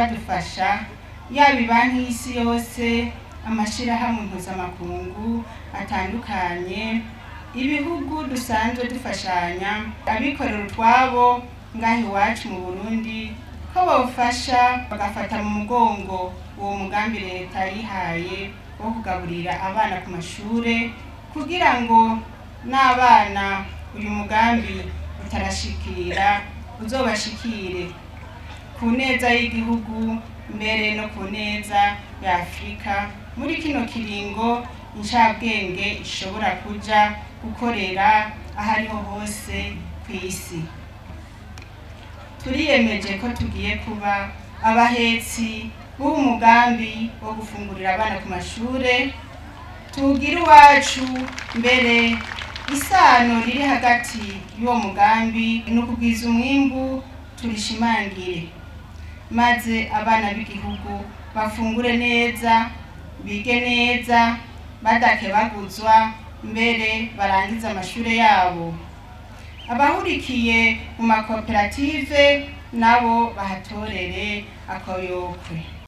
badufasha yaba ibanki y'isi yose amashirahamwe mpuzamakungu atandukanye ibihugu dusanzwe dufashanya abikorera utwabo ngaha iwacu mu burundi ko bawufasha bagafata mu mugongo uwo mugambi leta yihaye wo kugaburira abana ku mashure kugira ngo n'abana uyu mugambi utarashikira uzobashikire ku neza y'igihugu mbere no ku neza ya afurika muri kino kiringo incabwenge ishobora kuja gukorera ahariho hose ku isi turiyemeje ko tugiye kuba abahetsi b'uwo mugambi wo gufungurira abana ku mashure tuwugire iwacu mbere isano riri hagati y'uwo mugambi ni ukugwiza umwimbu turishimangire maze abana b'igihugu bafungure neza bige neza badakebaguzwa mbere barangize amashure yabo abahurikiye mu makoperative nabo bahatorere akoyokwe